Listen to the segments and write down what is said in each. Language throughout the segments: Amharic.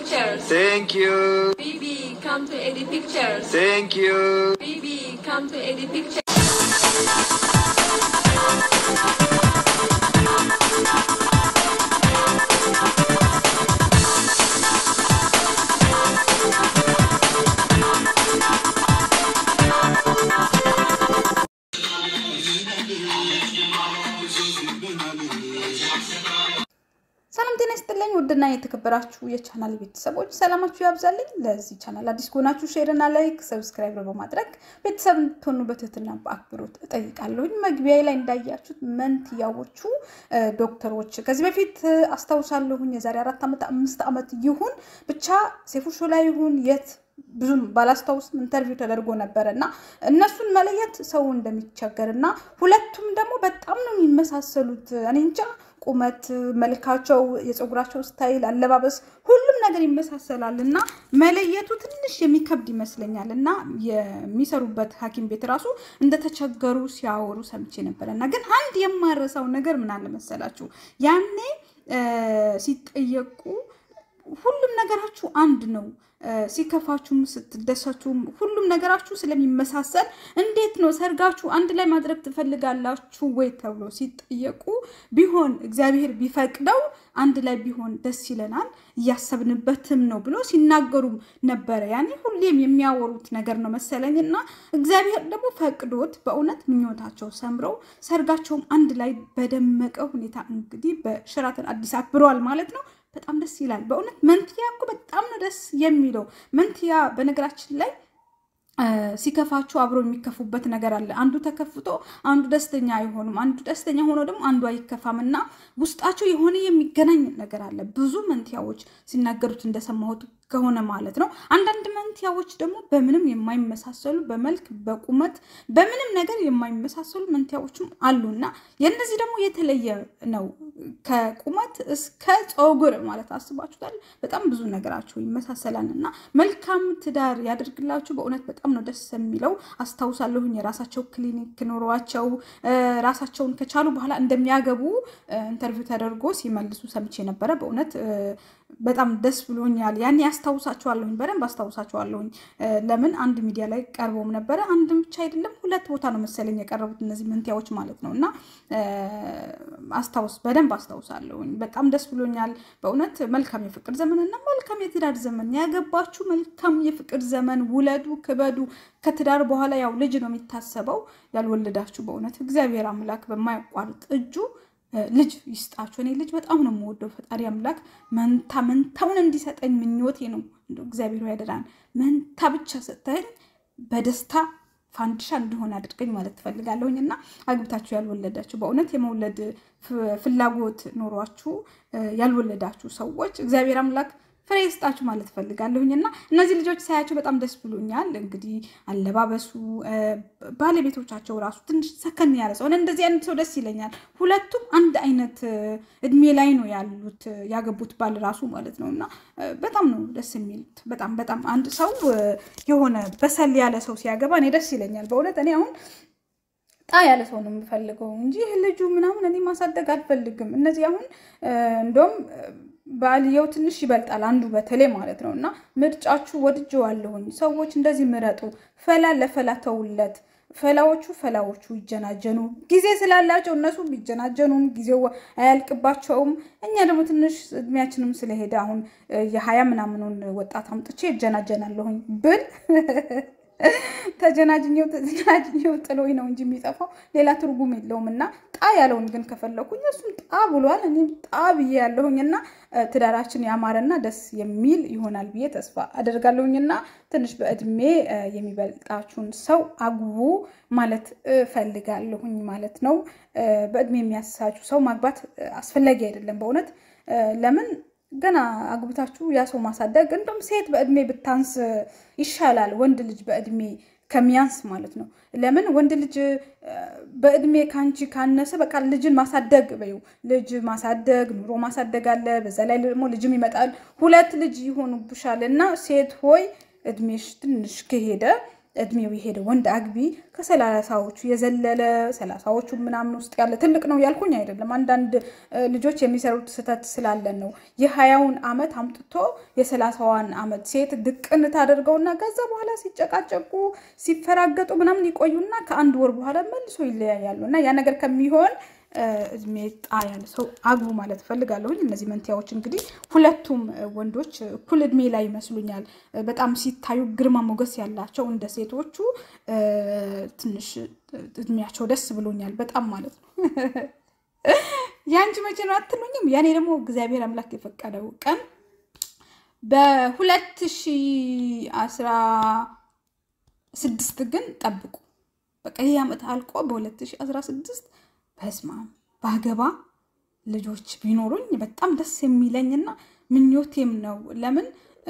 Pictures. Thank you. Baby, come to Eddie Pictures. Thank you. Baby, come to Eddie Pictures. ሰላም ጤና ይስጥልኝ። ውድና የተከበራችሁ የቻናል ቤተሰቦች ሰላማችሁ ያብዛልኝ። ለዚህ ቻናል አዲስ ከሆናችሁ ሼር እና ላይክ፣ ሰብስክራይብ በማድረግ ቤተሰብ እንድትሆኑ በትህትና በአክብሮት እጠይቃለሁኝ። መግቢያ ላይ እንዳያችሁት መንትያዎቹ እ፣ ዶክተሮች ከዚህ በፊት እ፣ አስታውሳለሁኝ የዛሬ አራት ዓመት አምስት ዓመት ይሁን ብቻ ሴፉ ሾው ላይ ይሁን የት ብዙም ባላስታውስም ኢንተርቪው ተደርጎ ነበረ እና እነሱን መለየት ሰው እንደሚቸገር እና ሁለቱም ደግሞ በጣም ነው የሚመሳሰሉት። እኔ እንጃ ቁመት፣ መልካቸው፣ የፀጉራቸው ስታይል፣ አለባበስ ሁሉም ነገር ይመሳሰላል እና መለየቱ ትንሽ የሚከብድ ይመስለኛል እና የሚሰሩበት ሐኪም ቤት ራሱ እንደተቸገሩ ሲያወሩ ሰምቼ ነበረ እና ግን አንድ የማረሳው ነገር ምን አለ መሰላችሁ ያኔ እ፣ ሲጠየቁ ሁሉም ነገራችሁ አንድ ነው እ፣ ሲከፋችሁም ስትደሰቱም ሁሉም ነገራችሁ ስለሚመሳሰል እንዴት ነው ሰርጋችሁ አንድ ላይ ማድረግ ትፈልጋላችሁ ወይ ተብሎ ሲጠየቁ ቢሆን እግዚአብሔር ቢፈቅደው አንድ ላይ ቢሆን ደስ ይለናል እያሰብንበትም ነው ብሎ ሲናገሩም ነበረ። ያኔ ሁሌም የሚያወሩት ነገር ነው መሰለኝ እና እግዚአብሔር ደግሞ ፈቅዶት በእውነት ምኞታቸው ሰምረው ሰርጋቸውም አንድ ላይ በደመቀ ሁኔታ እንግዲህ በሸራተን አዲስ አክብረዋል ማለት ነው። በጣም ደስ ይላል በእውነት መንትያ እኮ በጣም ነው ደስ የሚለው መንትያ በነገራችን ላይ እ፣ ሲከፋችሁ አብሮ የሚከፉበት ነገር አለ። አንዱ ተከፍቶ አንዱ ደስተኛ አይሆኑም። አንዱ ደስተኛ ሆኖ ደግሞ አንዱ አይከፋም እና ውስጣቸው የሆነ የሚገናኝ ነገር አለ። ብዙ መንትያዎች ሲናገሩት እንደሰማሁት ከሆነ ማለት ነው። አንዳንድ መንትያዎች ደግሞ በምንም የማይመሳሰሉ በመልክ በቁመት በምንም ነገር የማይመሳሰሉ መንትያዎችም አሉ እና የእነዚህ ደግሞ የተለየ ነው። ከቁመት እስከ ፀጉር ማለት አስባችሁታል። በጣም ብዙ ነገራቸው ይመሳሰላል እና መልካም ትዳር ያደርግላችሁ። በእውነት በጣም ነው ደስ የሚለው። አስታውሳለሁኝ የራሳቸው ክሊኒክ ኖሯቸው እ፣ ራሳቸውን ከቻሉ በኋላ እንደሚያገቡ እ፣ ኢንተርቪው ተደርጎ ሲመልሱ ሰምቼ ነበረ። በእውነት እ፣ በጣም ደስ ብሎኛል። ያኔ አስታውሳቸዋለሁኝ፣ በደንብ አስታውሳቸዋለሁኝ። እ፣ ለምን አንድ ሚዲያ ላይ ቀርቦም ነበረ። አንድም ብቻ አይደለም ሁለት ቦታ ነው መሰለኝ የቀረቡት እነዚህ መንትያዎች ማለት ነው እና እ፣ አስታውስ በደንብ አስታውሳለሁኝ። በጣም ደስ ብሎኛል በእውነት መልካም የፍቅር ዘመን እና መልካም የትዳር ዘመን ያገባችሁ መልካም የፍቅር ዘመን ውለዱ፣ ክበዱ። ከትዳር በኋላ ያው ልጅ ነው የሚታሰበው። ያልወለዳችሁ በእውነት እግዚአብሔር አምላክ በማያቋርጥ እጁ እ፣ ልጅ ይስጣችሁ። እኔ ልጅ በጣም ነው የምወደው። ፈጣሪ አምላክ መንታ መንታውን እንዲሰጠኝ ምኞቴ ነው። እንደው እግዚአብሔር ሆይ ያደራን መንታ ብቻ ሰጠኝ በደስታ ፋንዲሻ እንዲሆን አድርገኝ ማለት ትፈልጋለሁኝ እና አግብታችሁ ያልወለዳችሁ በእውነት የመውለድ ፍ- ፍላጎት ኖሯችሁ እ፣ ያልወለዳችሁ ሰዎች እግዚአብሔር አምላክ ፍሬ ይስጣችሁ ማለት ፈልጋለሁኝ እና እነዚህ ልጆች ሳያቸው በጣም ደስ ብሎኛል። እንግዲህ አለባበሱ እ፣ ባለቤቶቻቸው ራሱ ትንሽ ሰከን ያለ ሰው እኔ እንደዚህ አይነት ሰው ደስ ይለኛል። ሁለቱም አንድ አይነት እ፣ እድሜ ላይ ነው ያሉት እ፣ ያገቡት ባል ራሱ ማለት ነው እና እ፣ በጣም ነው ደስ የሚሉት። በጣም በጣም አንድ ሰው እ፣ የሆነ በሰል ያለ ሰው ሲያገባ እኔ ደስ ይለኛል በእውነት እኔ አሁን ጣ ያለ ሰው ነው የምፈልገው እንጂ ይህ ልጁ ምናምን እኔ ማሳደግ አልፈልግም። እነዚህ አሁን እ፣ እንደውም እ፣ ባልየው ትንሽ ይበልጣል አንዱ በተለይ ማለት ነው እና ምርጫችሁ ወድጀዋለሁኝ። ሰዎች እንደዚህ ምረጡ። ፈላ ለፈላ ተውለት። ፈላዎቹ ፈላዎቹ ይጀናጀኑ። ጊዜ ስላላቸው እነሱ ቢጀናጀኑም ጊዜው አያልቅባቸውም። እኛ ደግሞ ትንሽ እድሜያችንም ስለሄደ አሁን እ፣ የሀያ ምናምኑን ወጣት አምጥቼ ይጀናጀናለሁኝ ብል ተጀናጅኘው ተጀናጅኘው ጥሎኝ ነው እንጂ የሚጠፋው ሌላ ትርጉም የለውም። እና ጣ ያለውን ግን ከፈለኩኝ እሱም ጣ ብሏል፣ እኔም ጣ ብዬ ያለሁኝ እና እ፣ ትዳራችን ያማረና ደስ የሚል ይሆናል ብዬ ተስፋ አደርጋለሁኝ። እና ትንሽ በእድሜ እ፣ የሚበልጣችሁን ሰው አግቡ ማለት እፈልጋለሁኝ ማለት ነው። እ፣ በእድሜ የሚያሳችሁ ሰው ማግባት እ፣ አስፈላጊ አይደለም በእውነት እ፣ ለምን ገና አግብታችሁ ያ ሰው ማሳደግ እንደውም ሴት በእድሜ ብታንስ ይሻላል ወንድ ልጅ በእድሜ ከሚያንስ ማለት ነው። ለምን ወንድ ልጅ እ፣ በእድሜ ከአንቺ ካነሰ በቃ ልጅን ማሳደግ በይው ልጅ ማሳደግ ኑሮ ማሳደግ አለ። በዛ ላይ ደግሞ ልጅም ይመጣል። ሁለት ልጅ ይሆኑብሻል እና ሴት ሆይ እድሜሽ ትንሽ ከሄደ እድሜው የሄደ ወንድ አግቢ ከሰላሳዎቹ የዘለለ ሰላሳዎቹ ምናምን ውስጥ ያለ ትልቅ ነው ያልኩኝ አይደለም። አንዳንድ ልጆች የሚሰሩት ስህተት ስላለን ነው። የሀያውን ዓመት አምጥቶ የሰላሳዋን ዓመት ሴት ድቅን ታደርገውና ከዛ በኋላ ሲጨቃጨቁ ሲፈራገጡ ምናምን ይቆዩና ከአንድ ወር በኋላ መልሶ ይለያያሉ እና ያ ነገር ከሚሆን እድሜ ጣ ያለ ሰው አግቡ ማለት እፈልጋለሁኝ። እነዚህ መንትያዎች እንግዲህ ሁለቱም ወንዶች እኩል እድሜ ላይ ይመስሉኛል። በጣም ሲታዩ ግርማ ሞገስ ያላቸው እንደ ሴቶቹ ትንሽ እድሜያቸው ደስ ብሎኛል በጣም ማለት ነው። የአንቺ መቼ ነው አትሉኝም? ያኔ ደግሞ እግዚአብሔር አምላክ የፈቀደው ቀን በሁለት ሺህ አስራ ስድስት ግን ጠብቁ። በቃ ይህ ዓመት አልቆ በሁለት ሺህ አስራ ስድስት በስማ ባገባ ልጆች ቢኖሩኝ በጣም ደስ የሚለኝና ምኞቴም ነው። ለምን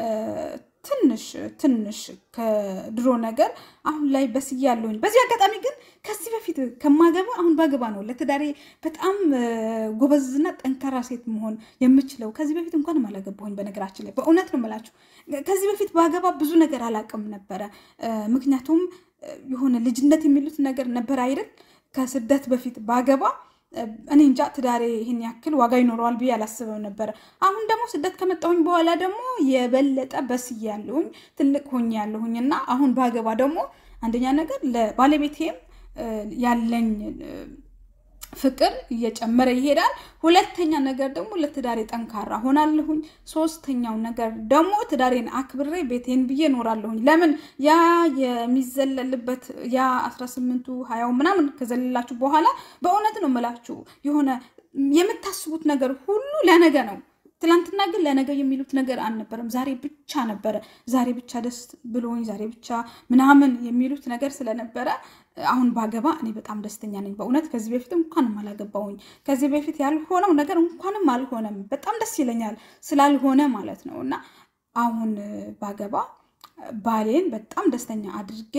ትንሽ ትንሽ ከድሮ ነገር አሁን ላይ በስዬ ያለሁኝ። በዚህ አጋጣሚ ግን ከዚህ በፊት ከማገባ አሁን ባገባ ነው ለትዳሬ በጣም ጎበዝና ጠንካራ ሴት መሆን የምችለው። ከዚህ በፊት እንኳንም አላገባሁኝ። በነገራችን ላይ በእውነት ነው የምላችሁ። ከዚህ በፊት ባገባ ብዙ ነገር አላውቅም ነበረ። ምክንያቱም የሆነ ልጅነት የሚሉት ነገር ነበር አይደል ከስደት በፊት ባገባ እኔ እንጃ ትዳሬ ይህን ያክል ዋጋ ይኖረዋል ብዬ አላስበው ነበረ። አሁን ደግሞ ስደት ከመጣሁኝ በኋላ ደግሞ የበለጠ በስዬ ያለሁኝ ትልቅ ሆኜ ያለሁኝ እና አሁን ባገባ ደግሞ አንደኛ ነገር ለባለቤቴም ያለኝ ፍቅር እየጨመረ ይሄዳል። ሁለተኛ ነገር ደግሞ ለትዳሬ ጠንካራ ሆናለሁኝ። ሶስተኛው ነገር ደግሞ ትዳሬን አክብሬ ቤቴን ብዬ እኖራለሁኝ። ለምን ያ የሚዘለልበት ያ አስራ ስምንቱ ሀያው ምናምን ከዘለላችሁ በኋላ በእውነት ነው የምላችሁ የሆነ የምታስቡት ነገር ሁሉ ለነገ ነው። ትላንትና ግን ለነገ የሚሉት ነገር አልነበረም። ዛሬ ብቻ ነበረ። ዛሬ ብቻ ደስ ብሎኝ ዛሬ ብቻ ምናምን የሚሉት ነገር ስለነበረ አሁን ባገባ እኔ በጣም ደስተኛ ነኝ። በእውነት ከዚህ በፊት እንኳንም አላገባውኝ። ከዚህ በፊት ያልሆነው ነገር እንኳንም አልሆነም። በጣም ደስ ይለኛል ስላልሆነ ማለት ነው። እና አሁን ባገባ ባሌን በጣም ደስተኛ አድርጌ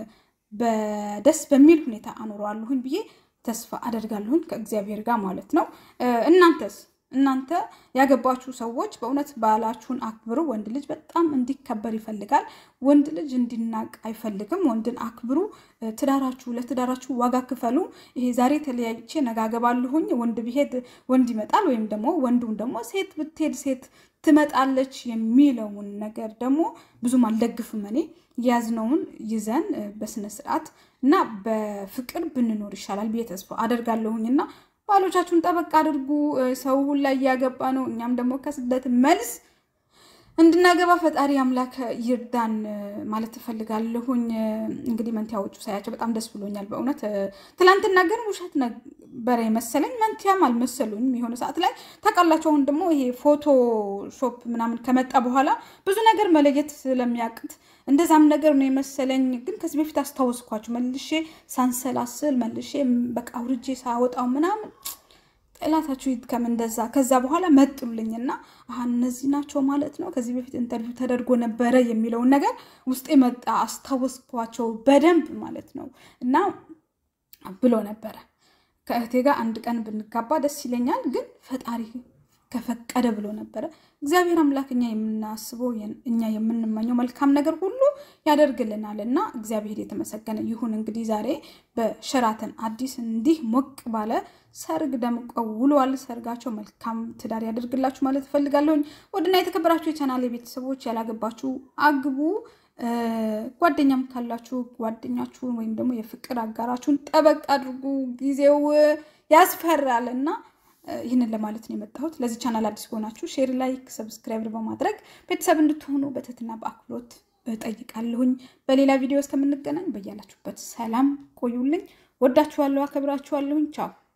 በደስ በሚል ሁኔታ አኖረዋለሁኝ ብዬ ተስፋ አደርጋለሁኝ ከእግዚአብሔር ጋር ማለት ነው። እናንተስ እናንተ ያገባችሁ ሰዎች በእውነት ባላችሁን አክብሩ። ወንድ ልጅ በጣም እንዲከበር ይፈልጋል። ወንድ ልጅ እንዲናቅ አይፈልግም። ወንድን አክብሩ። ትዳራችሁ ለትዳራችሁ ዋጋ ክፈሉ። ይሄ ዛሬ ተለያይቼ ነጋገባለሁኝ ወንድ ቢሄድ ወንድ ይመጣል ወይም ደግሞ ወንዱም ደግሞ ሴት ብትሄድ ሴት ትመጣለች የሚለውን ነገር ደግሞ ብዙም አልደግፍም። እኔ ያዝነውን ይዘን በስነ ስርዓት እና በፍቅር ብንኖር ይሻላል ብዬ ተስፋ አደርጋለሁኝ እና ባሎቻችሁን ጠበቅ አድርጉ። ሰው ሁላ እያገባ ነው። እኛም ደግሞ ከስደት መልስ እንድናገባ ፈጣሪ አምላክ ይርዳን ማለት እፈልጋለሁኝ። እንግዲህ መንትያዎቹ ሳያቸው በጣም ደስ ብሎኛል በእውነት። ትላንትና ግን ውሸት ነበረ የመሰለኝ መንትያም አልመሰሉኝም። የሆነ ሰዓት ላይ ታውቃላችሁ። አሁን ደግሞ ይሄ ፎቶ ሾፕ ምናምን ከመጣ በኋላ ብዙ ነገር መለየት ስለሚያቅት እንደዛም ነገር ነው የመሰለኝ። ግን ከዚህ በፊት አስታወስኳቸው መልሼ ሳንሰላስል መልሼ በቃ አውርጄ ሳወጣው ምናምን ጠላታችሁ ይድከም እንደዛ። ከዛ በኋላ መጡልኝና አሀ እነዚህ ናቸው ማለት ነው። ከዚህ በፊት ኢንተርቪው ተደርጎ ነበረ የሚለውን ነገር ውስጤ መጣ። አስታወስኳቸው በደንብ ማለት ነው። እና ብሎ ነበረ ከእህቴ ጋር አንድ ቀን ብንጋባ ደስ ይለኛል፣ ግን ፈጣሪ ከፈቀደ ብሎ ነበረ። እግዚአብሔር አምላክ እኛ የምናስበው እኛ የምንመኘው መልካም ነገር ሁሉ ያደርግልናል እና እግዚአብሔር የተመሰገነ ይሁን። እንግዲህ ዛሬ በሸራተን አዲስ እንዲህ ሞቅ ባለ ሰርግ ደምቀው ውለዋል። ሰርጋቸው መልካም ትዳር ያደርግላችሁ ማለት እፈልጋለሁኝ። ወድና የተከበራችሁ የቻናል ቤተሰቦች ያላገባችሁ አግቡ። ጓደኛም ካላችሁ ጓደኛችሁን ወይም ደግሞ የፍቅር አጋራችሁን ጠበቅ አድርጉ። ጊዜው ያስፈራል እና ይህንን ለማለት ነው የመጣሁት። ለዚህ ቻናል አዲስ ከሆናችሁ ሼር፣ ላይክ፣ ሰብስክራይብ በማድረግ ቤተሰብ እንድትሆኑ በትህትና በአክብሮት እጠይቃለሁኝ። በሌላ ቪዲዮ እስከምንገናኝ በያላችሁበት ሰላም ቆዩልኝ። ወዳችኋለሁ፣ አከብራችኋለሁኝ። ቻው